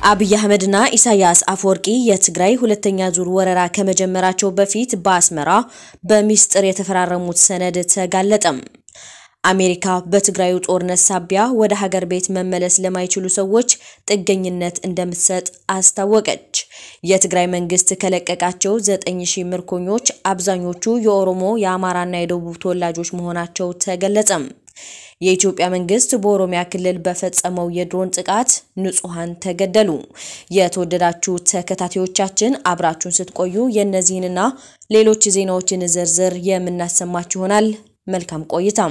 አብይ አህመድና ኢሳያስ አፈወርቂ የትግራይ ሁለተኛ ዙር ወረራ ከመጀመራቸው በፊት በአስመራ በሚስጥር የተፈራረሙት ሰነድ ተጋለጠም። አሜሪካ በትግራዩ ጦርነት ሳቢያ ወደ ሀገር ቤት መመለስ ለማይችሉ ሰዎች ጥገኝነት እንደምትሰጥ አስታወቀች። የትግራይ መንግስት ከለቀቃቸው ዘጠኝ ሺህ ምርኮኞች አብዛኞቹ የኦሮሞ የአማራና የደቡብ ተወላጆች መሆናቸው ተገለጸም። የኢትዮጵያ መንግስት በኦሮሚያ ክልል በፈጸመው የድሮን ጥቃት ንጹሐን ተገደሉ። የተወደዳችሁ ተከታታዮቻችን አብራችሁን ስትቆዩ የእነዚህንና ሌሎች ዜናዎችን ዝርዝር የምናሰማችሁ ይሆናል። መልካም ቆይታም።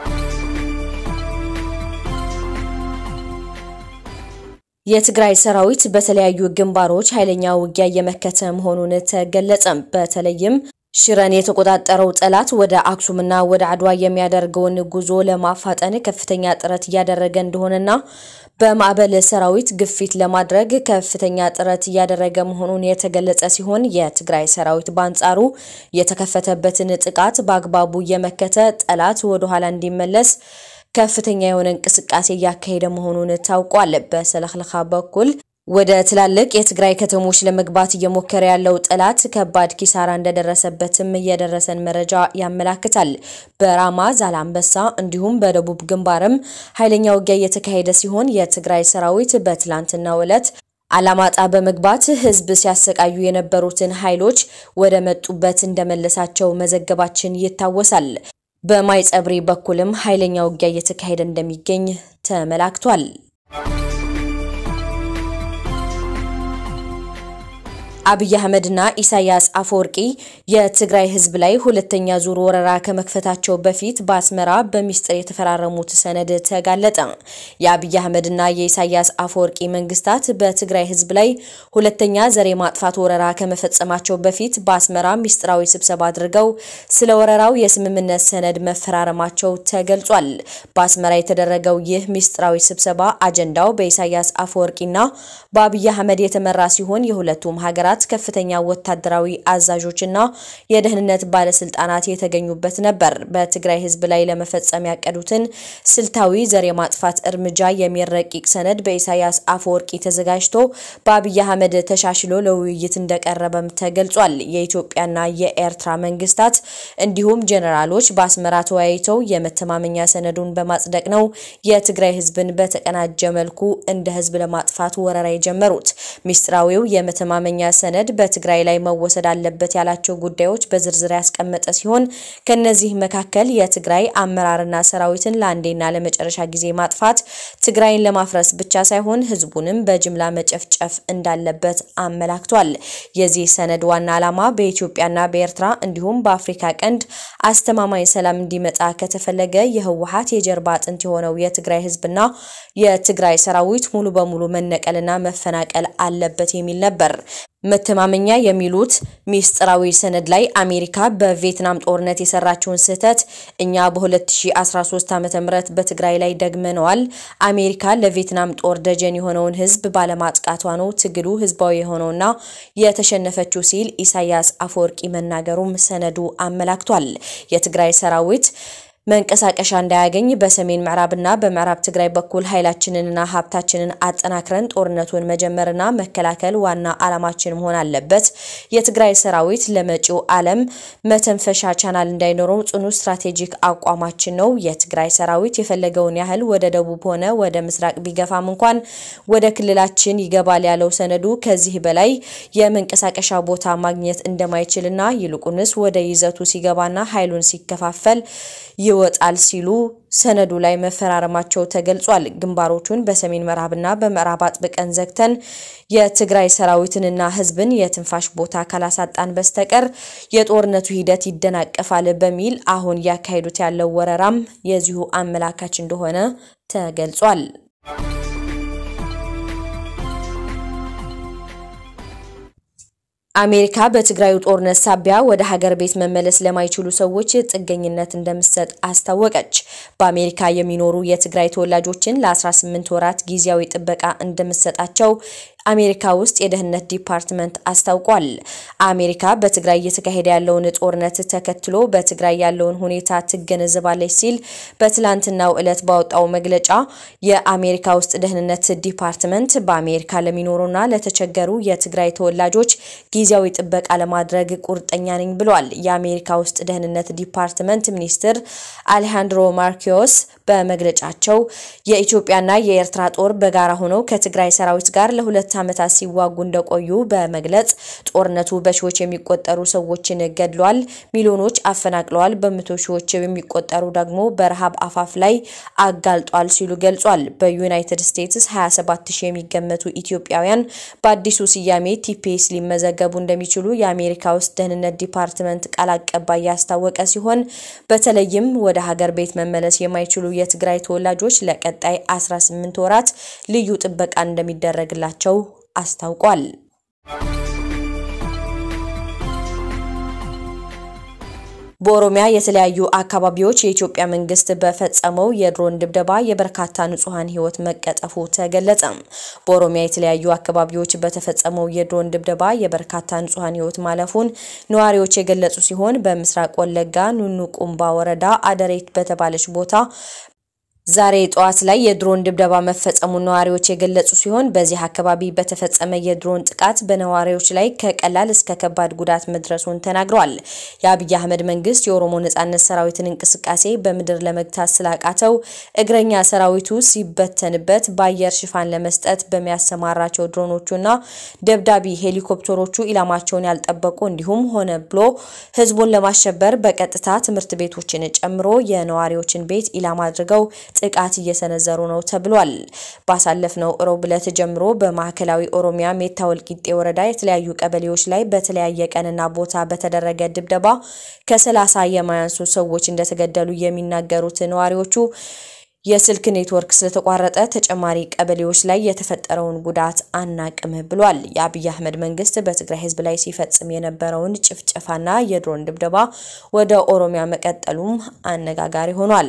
የትግራይ ሰራዊት በተለያዩ ግንባሮች ኃይለኛ ውጊያ እየመከተ መሆኑን ተገለጸም። በተለይም ሽረን የተቆጣጠረው ጠላት ወደ አክሱምና ወደ አድዋ የሚያደርገውን ጉዞ ለማፋጠን ከፍተኛ ጥረት እያደረገ እንደሆነና በማዕበል ሰራዊት ግፊት ለማድረግ ከፍተኛ ጥረት እያደረገ መሆኑን የተገለጸ ሲሆን የትግራይ ሰራዊት በአንጻሩ የተከፈተበትን ጥቃት በአግባቡ እየመከተ ጠላት ወደ ኋላ እንዲመለስ ከፍተኛ የሆነ እንቅስቃሴ እያካሄደ መሆኑን ታውቋል። በሰለክለካ በኩል ወደ ትላልቅ የትግራይ ከተሞች ለመግባት እየሞከረ ያለው ጠላት ከባድ ኪሳራ እንደደረሰበትም የደረሰን መረጃ ያመላክታል። በራማ ዛላምበሳ፣ እንዲሁም በደቡብ ግንባርም ኃይለኛ ውጊያ እየተካሄደ ሲሆን የትግራይ ሰራዊት በትላንትናው ዕለት አላማጣ በመግባት ህዝብ ሲያሰቃዩ የነበሩትን ኃይሎች ወደ መጡበት እንደመለሳቸው መዘገባችን ይታወሳል። በማይጸብሪ በኩልም ኃይለኛ ውጊያ እየተካሄደ እንደሚገኝ ተመላክቷል። አብይ አህመድና ኢሳያስ አፈወርቂ የትግራይ ህዝብ ላይ ሁለተኛ ዙር ወረራ ከመክፈታቸው በፊት በአስመራ በሚስጥር የተፈራረሙት ሰነድ ተጋለጠ። የአብይ አህመድና የኢሳያስ አፈወርቂ መንግስታት በትግራይ ህዝብ ላይ ሁለተኛ ዘር የማጥፋት ወረራ ከመፈጸማቸው በፊት በአስመራ ሚስጥራዊ ስብሰባ አድርገው ስለ ወረራው የስምምነት ሰነድ መፈራረማቸው ተገልጿል። በአስመራ የተደረገው ይህ ሚስጥራዊ ስብሰባ አጀንዳው በኢሳያስ አፈወርቂና በአብይ አህመድ የተመራ ሲሆን የሁለቱም ሀገራት ከፍተኛ ወታደራዊ አዛዦችና የደህንነት ባለስልጣናት የተገኙበት ነበር። በትግራይ ህዝብ ላይ ለመፈጸም ያቀዱትን ስልታዊ ዘር የማጥፋት እርምጃ የሚል ረቂቅ ሰነድ በኢሳያስ አፈወርቂ ተዘጋጅቶ በአብይ አህመድ ተሻሽሎ ለውይይት እንደቀረበም ተገልጿል። የኢትዮጵያና የኤርትራ መንግስታት እንዲሁም ጄኔራሎች በአስመራ ተወያይተው የመተማመኛ ሰነዱን በማጽደቅ ነው የትግራይ ህዝብን በተቀናጀ መልኩ እንደ ህዝብ ለማጥፋት ወረራ የጀመሩት። ሚስጥራዊው የመተማመኛ ሰነድ በትግራይ ላይ መወሰድ አለበት ያላቸው ጉዳዮች በዝርዝር ያስቀመጠ ሲሆን ከነዚህ መካከል የትግራይ አመራርና ሰራዊትን ለአንዴና ለመጨረሻ ጊዜ ማጥፋት፣ ትግራይን ለማፍረስ ብቻ ሳይሆን ህዝቡንም በጅምላ መጨፍጨፍ እንዳለበት አመላክቷል። የዚህ ሰነድ ዋና ዓላማ በኢትዮጵያና በኤርትራ እንዲሁም በአፍሪካ ቀንድ አስተማማኝ ሰላም እንዲመጣ ከተፈለገ የህወሓት የጀርባ አጥንት የሆነው የትግራይ ህዝብና የትግራይ ሰራዊት ሙሉ በሙሉ መነቀልና መፈናቀል አለበት የሚል ነበር። መተማመኛ የሚሉት ሚስጥራዊ ሰነድ ላይ አሜሪካ በቪየትናም ጦርነት የሰራችውን ስህተት እኛ በ2013 ዓ.ም በትግራይ ላይ ደግመነዋል። አሜሪካ ለቪየትናም ጦር ደጀን የሆነውን ህዝብ ባለማጥቃቷ ነው ትግሉ ህዝባዊ የሆነውና የተሸነፈችው ሲል ኢሳያስ አፈወርቂ መናገሩም ሰነዱ አመላክቷል። የትግራይ ሰራዊት መንቀሳቀሻ እንዳያገኝ በሰሜን ምዕራብና በምዕራብ ትግራይ በኩል ኃይላችንንና ሀብታችንን አጠናክረን ጦርነቱን መጀመርና መከላከል ዋና ዓላማችን መሆን አለበት። የትግራይ ሰራዊት ለመጪው ዓለም መተንፈሻ ቻናል እንዳይኖረው ጽኑ ስትራቴጂክ አቋማችን ነው። የትግራይ ሰራዊት የፈለገውን ያህል ወደ ደቡብ ሆነ ወደ ምስራቅ ቢገፋም እንኳን ወደ ክልላችን ይገባል ያለው ሰነዱ ከዚህ በላይ የመንቀሳቀሻ ቦታ ማግኘት እንደማይችልና ይልቁንስ ወደ ይዘቱ ሲገባና ኃይሉን ሲከፋፈል ይወጣል ሲሉ ሰነዱ ላይ መፈራረማቸው ተገልጿል። ግንባሮቹን በሰሜን ምዕራብና በምዕራብ አጥብቀን ዘግተን የትግራይ ሰራዊትንና ህዝብን የትንፋሽ ቦታ ካላሳጣን በስተቀር የጦርነቱ ሂደት ይደናቀፋል በሚል አሁን እያካሄዱት ያለው ወረራም የዚሁ አመላካች እንደሆነ ተገልጿል። አሜሪካ በትግራዩ ጦርነት ሳቢያ ወደ ሀገር ቤት መመለስ ለማይችሉ ሰዎች ጥገኝነት እንደምትሰጥ አስታወቀች። በአሜሪካ የሚኖሩ የትግራይ ተወላጆችን ለ18 ወራት ጊዜያዊ ጥበቃ እንደምትሰጣቸው አሜሪካ ውስጥ የደህንነት ዲፓርትመንት አስታውቋል። አሜሪካ በትግራይ እየተካሄደ ያለውን ጦርነት ተከትሎ በትግራይ ያለውን ሁኔታ ትገነዘባለች ሲል በትላንትናው ዕለት ባወጣው መግለጫ የአሜሪካ ውስጥ ደህንነት ዲፓርትመንት በአሜሪካ ለሚኖሩና ለተቸገሩ የትግራይ ተወላጆች ጊዜያዊ ጥበቃ ለማድረግ ቁርጠኛ ነኝ ብሏል። የአሜሪካ ውስጥ ደህንነት ዲፓርትመንት ሚኒስትር አሌሃንድሮ ማርኪዮስ በመግለጫቸው የኢትዮጵያና የኤርትራ ጦር በጋራ ሆነው ከትግራይ ሰራዊት ጋር ለሁለት ዓመታት ሲዋጉ እንደቆዩ በመግለጽ ጦርነቱ በሺዎች የሚቆጠሩ ሰዎችን ገድሏል፣ ሚሊዮኖች አፈናቅለዋል፣ በመቶ ሺዎች የሚቆጠሩ ደግሞ በረሃብ አፋፍ ላይ አጋልጧል ሲሉ ገልጿል። በዩናይትድ ስቴትስ 27 ሺህ የሚገመቱ ኢትዮጵያውያን በአዲሱ ስያሜ ቲፒኤስ ሊመዘገቡ እንደሚችሉ የአሜሪካ ውስጥ ደህንነት ዲፓርትመንት ቃል አቀባይ ያስታወቀ ሲሆን በተለይም ወደ ሀገር ቤት መመለስ የማይችሉ የትግራይ ተወላጆች ለቀጣይ 18 ወራት ልዩ ጥበቃ እንደሚደረግላቸው አስታውቋል። በኦሮሚያ የተለያዩ አካባቢዎች የኢትዮጵያ መንግስት በፈጸመው የድሮን ድብደባ የበርካታ ንጹሐን ሕይወት መቀጠፉ ተገለጸ። በኦሮሚያ የተለያዩ አካባቢዎች በተፈጸመው የድሮን ድብደባ የበርካታ ንጹሐን ሕይወት ማለፉን ነዋሪዎች የገለጹ ሲሆን በምስራቅ ወለጋ ኑኑ ቁምባ ወረዳ አደሬት በተባለች ቦታ ዛሬ ጠዋት ላይ የድሮን ድብደባ መፈጸሙን ነዋሪዎች የገለጹ ሲሆን በዚህ አካባቢ በተፈጸመ የድሮን ጥቃት በነዋሪዎች ላይ ከቀላል እስከ ከባድ ጉዳት መድረሱን ተናግረዋል። የአብይ አህመድ መንግስት የኦሮሞ ነጻነት ሰራዊትን እንቅስቃሴ በምድር ለመግታት ስላቃተው እግረኛ ሰራዊቱ ሲበተንበት በአየር ሽፋን ለመስጠት በሚያሰማራቸው ድሮኖቹና ደብዳቢ ሄሊኮፕተሮቹ ኢላማቸውን ያልጠበቁ እንዲሁም ሆነ ብሎ ህዝቡን ለማሸበር በቀጥታ ትምህርት ቤቶችን ጨምሮ የነዋሪዎችን ቤት ኢላማ አድርገው ጥቃት እየሰነዘሩ ነው ተብሏል። ባሳለፍነው ሮብ ዕለት ጀምሮ በማዕከላዊ ኦሮሚያ ሜታ ወልቂጤ ወረዳ የተለያዩ ቀበሌዎች ላይ በተለያየ ቀንና ቦታ በተደረገ ድብደባ ከሰላሳ የማያንሱ ሰዎች እንደተገደሉ የሚናገሩት ነዋሪዎቹ የስልክ ኔትወርክ ስለተቋረጠ ተጨማሪ ቀበሌዎች ላይ የተፈጠረውን ጉዳት አናቅም ብሏል። የአብይ አህመድ መንግስት በትግራይ ህዝብ ላይ ሲፈጽም የነበረውን ጭፍጨፋና የድሮን ድብደባ ወደ ኦሮሚያ መቀጠሉም አነጋጋሪ ሆኗል።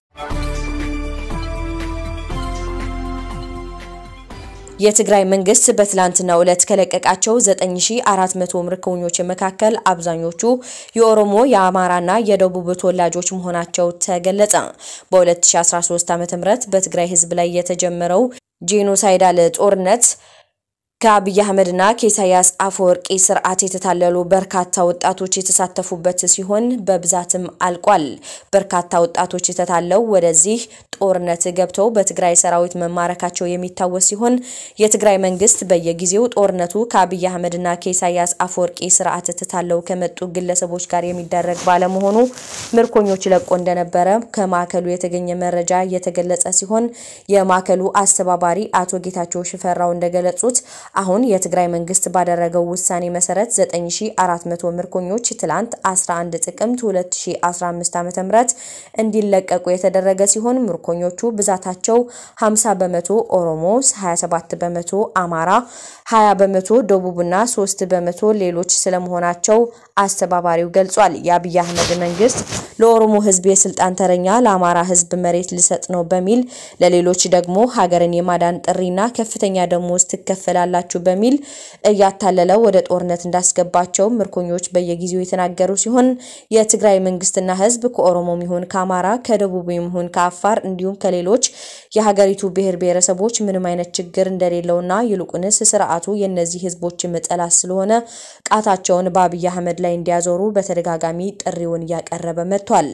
የትግራይ መንግስት በትላንትናው ዕለት ከለቀቃቸው 9400 ምርኮኞች መካከል አብዛኞቹ የኦሮሞ የአማራና የደቡብ ተወላጆች መሆናቸው ተገለጸ። በ2013 ዓ.ም በትግራይ ህዝብ ላይ የተጀመረው ጄኖሳይዳል ጦርነት ከአብይ አህመድና ከኢሳያስ አፈወርቂ ስርዓት የተታለሉ በርካታ ወጣቶች የተሳተፉበት ሲሆን በብዛትም አልቋል። በርካታ ወጣቶች የተታለው ወደዚህ ጦርነት ገብተው በትግራይ ሰራዊት መማረካቸው የሚታወስ ሲሆን የትግራይ መንግስት በየጊዜው ጦርነቱ ከአብይ አህመድና ከኢሳያስ አፈወርቂ ስርዓት ተታለው ከመጡ ግለሰቦች ጋር የሚደረግ ባለመሆኑ ምርኮኞች ለቆ እንደነበረ ከማዕከሉ የተገኘ መረጃ የተገለጸ ሲሆን የማዕከሉ አስተባባሪ አቶ ጌታቸው ሽፈራው እንደገለጹት አሁን የትግራይ መንግስት ባደረገው ውሳኔ መሰረት 9400 ምርኮኞች ትላንት 11 ጥቅምት 2015 ዓ.ም እንዲለቀቁ የተደረገ ሲሆን ምርኮኞቹ ብዛታቸው 50 በመቶ ኦሮሞ፣ 27 በመቶ አማራ፣ 20 በመቶ ደቡብና 3 በመቶ ሌሎች ስለመሆናቸው አስተባባሪው ገልጿል። የአብይ አህመድ መንግስት ለኦሮሞ ህዝብ የስልጣን ተረኛ ለአማራ ህዝብ መሬት ሊሰጥ ነው በሚል ለሌሎች ደግሞ ሀገርን የማዳን ጥሪና ከፍተኛ ደሞዝ ትከፈላላችሁ በሚል እያታለለ ወደ ጦርነት እንዳስገባቸው ምርኮኞች በየጊዜው የተናገሩ ሲሆን የትግራይ መንግስትና ህዝብ ከኦሮሞም ይሁን ከአማራ ከደቡብ ይሁን ከአፋር እንዲሁም ከሌሎች የሀገሪቱ ብሔር ብሔረሰቦች ምንም አይነት ችግር እንደሌለውና ይልቁንስ ስርዓቱ የእነዚህ ህዝቦችም ጠላት ስለሆነ ቃታቸውን በአብይ አህመድ ላይ እንዲያዞሩ በተደጋጋሚ ጥሪውን እያቀረበ መጥቷል።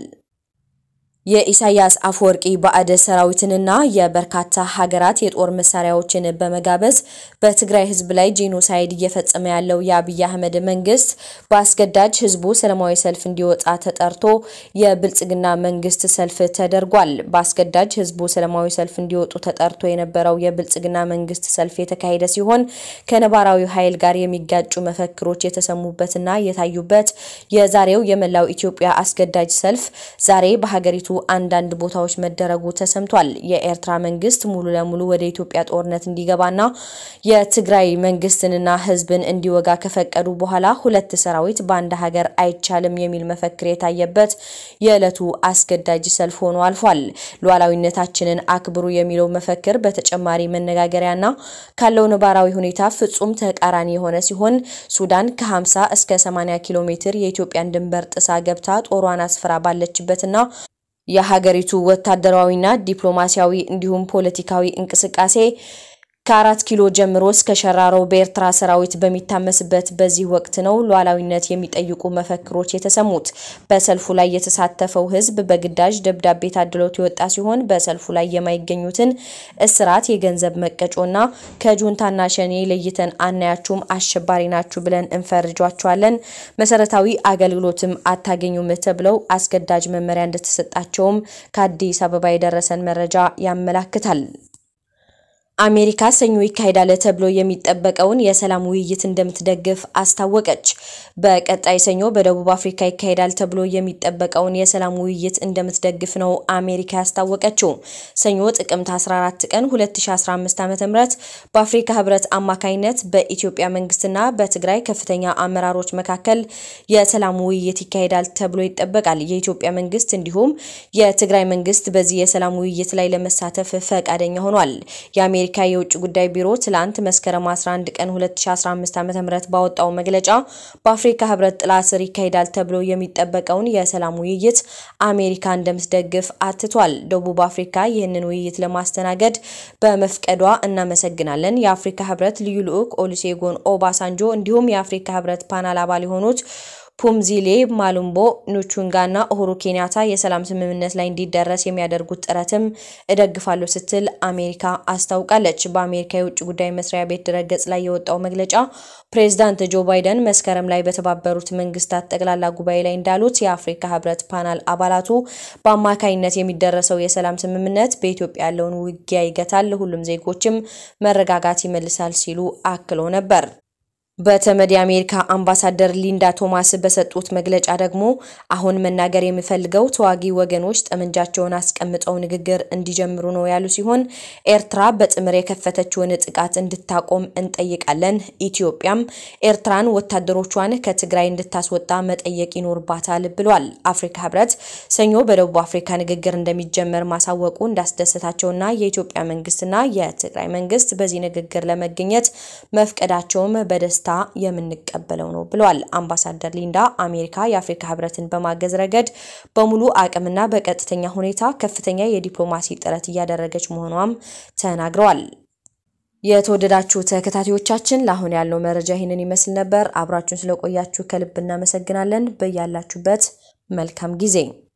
የኢሳያስ አፈወርቂ ባዕድ ሰራዊትንና የበርካታ ሀገራት የጦር መሳሪያዎችን በመጋበዝ በትግራይ ህዝብ ላይ ጄኖሳይድ እየፈጸመ ያለው የአብይ አህመድ መንግስት በአስገዳጅ ህዝቡ ሰላማዊ ሰልፍ እንዲወጣ ተጠርቶ የብልጽግና መንግስት ሰልፍ ተደርጓል። በአስገዳጅ ህዝቡ ሰላማዊ ሰልፍ እንዲወጡ ተጠርቶ የነበረው የብልጽግና መንግስት ሰልፍ የተካሄደ ሲሆን ከነባራዊ ኃይል ጋር የሚጋጩ መፈክሮች የተሰሙበትና የታዩበት የዛሬው የመላው ኢትዮጵያ አስገዳጅ ሰልፍ ዛሬ በሀገሪቱ አንዳንድ ቦታዎች መደረጉ ተሰምቷል። የኤርትራ መንግስት ሙሉ ለሙሉ ወደ ኢትዮጵያ ጦርነት እንዲገባና የትግራይ መንግስትንና ህዝብን እንዲወጋ ከፈቀዱ በኋላ ሁለት ሰራዊት በአንድ ሀገር አይቻልም የሚል መፈክር የታየበት የዕለቱ አስገዳጅ ሰልፍ ሆኖ አልፏል። ሉዓላዊነታችንን አክብሩ የሚለው መፈክር በተጨማሪ መነጋገሪያና ካለው ነባራዊ ሁኔታ ፍጹም ተቃራኒ የሆነ ሲሆን ሱዳን ከ50 እስከ 80 ኪሎ ሜትር የኢትዮጵያን ድንበር ጥሳ ገብታ ጦሯን አስፍራ ባለችበትና የሀገሪቱ ወታደራዊና ዲፕሎማሲያዊ እንዲሁም ፖለቲካዊ እንቅስቃሴ ከአራት ኪሎ ጀምሮ እስከ ሸራሮ በኤርትራ ሰራዊት በሚታመስበት በዚህ ወቅት ነው ሉዓላዊነት የሚጠይቁ መፈክሮች የተሰሙት። በሰልፉ ላይ የተሳተፈው ህዝብ በግዳጅ ደብዳቤ ታድሎት የወጣ ሲሆን በሰልፉ ላይ የማይገኙትን እስራት፣ የገንዘብ መቀጮና ከጁንታና ሸኔ ለይተን አናያችሁም፣ አሸባሪ ናችሁ ብለን እንፈርጇቸዋለን፣ መሰረታዊ አገልግሎትም አታገኙም ተብለው አስገዳጅ መመሪያ እንደተሰጣቸውም ከአዲስ አበባ የደረሰን መረጃ ያመላክታል። አሜሪካ ሰኞ ይካሄዳል ተብሎ የሚጠበቀውን የሰላም ውይይት እንደምትደግፍ አስታወቀች። በቀጣይ ሰኞ በደቡብ አፍሪካ ይካሄዳል ተብሎ የሚጠበቀውን የሰላም ውይይት እንደምትደግፍ ነው አሜሪካ ያስታወቀችው። ሰኞ ጥቅምት 14 ቀን 2015 ዓ.ም በአፍሪካ ህብረት አማካኝነት በኢትዮጵያ መንግስትና በትግራይ ከፍተኛ አመራሮች መካከል የሰላም ውይይት ይካሄዳል ተብሎ ይጠበቃል። የኢትዮጵያ መንግስት እንዲሁም የትግራይ መንግስት በዚህ የሰላም ውይይት ላይ ለመሳተፍ ፈቃደኛ ሆኗል። የአሜሪካ የውጭ ጉዳይ ቢሮ ትላንት መስከረም 11 ቀን 2015 ዓ.ም ባወጣው መግለጫ በአፍሪካ ህብረት ጥላ ስር ይካሄዳል ተብሎ የሚጠበቀውን የሰላም ውይይት አሜሪካ እንደምትደግፍ አትቷል። ደቡብ አፍሪካ ይህንን ውይይት ለማስተናገድ በመፍቀዷ እናመሰግናለን። የአፍሪካ ህብረት ልዩ ልዑክ ኦሉሴጎን ኦባሳንጆ እንዲሁም የአፍሪካ ህብረት ፓናል አባል የሆኑት ፑምዚሌ ማሉምቦ ኑቹንጋና ኡሁሩ ኬንያታ የሰላም ስምምነት ላይ እንዲደረስ የሚያደርጉት ጥረትም እደግፋለሁ ስትል አሜሪካ አስታውቃለች። በአሜሪካ የውጭ ጉዳይ መስሪያ ቤት ድረገጽ ላይ የወጣው መግለጫ ፕሬዚዳንት ጆ ባይደን መስከረም ላይ በተባበሩት መንግስታት ጠቅላላ ጉባኤ ላይ እንዳሉት የአፍሪካ ህብረት ፓናል አባላቱ በአማካይነት የሚደረሰው የሰላም ስምምነት በኢትዮጵያ ያለውን ውጊያ ይገታል፣ ሁሉም ዜጎችም መረጋጋት ይመልሳል ሲሉ አክሎ ነበር። በተመድ የአሜሪካ አምባሳደር ሊንዳ ቶማስ በሰጡት መግለጫ ደግሞ አሁን መናገር የምፈልገው ተዋጊ ወገኖች ጠመንጃቸውን አስቀምጠው ንግግር እንዲጀምሩ ነው ያሉ ሲሆን ኤርትራ በጥምር የከፈተችውን ጥቃት እንድታቆም እንጠይቃለን። ኢትዮጵያም ኤርትራን ወታደሮቿን ከትግራይ እንድታስወጣ መጠየቅ ይኖርባታል ብሏል። አፍሪካ ህብረት ሰኞ በደቡብ አፍሪካ ንግግር እንደሚጀመር ማሳወቁ እንዳስደሰታቸውና የኢትዮጵያ መንግስትና የትግራይ መንግስት በዚህ ንግግር ለመገኘት መፍቀዳቸውም በደስታ የምንቀበለው ነው ብለዋል። አምባሳደር ሊንዳ አሜሪካ የአፍሪካ ህብረትን በማገዝ ረገድ በሙሉ አቅምና በቀጥተኛ ሁኔታ ከፍተኛ የዲፕሎማሲ ጥረት እያደረገች መሆኗም ተናግረዋል። የተወደዳችሁ ተከታታዮቻችን ለአሁን ያለው መረጃ ይህንን ይመስል ነበር። አብራችሁን ስለቆያችሁ ከልብ እናመሰግናለን። በያላችሁበት መልካም ጊዜ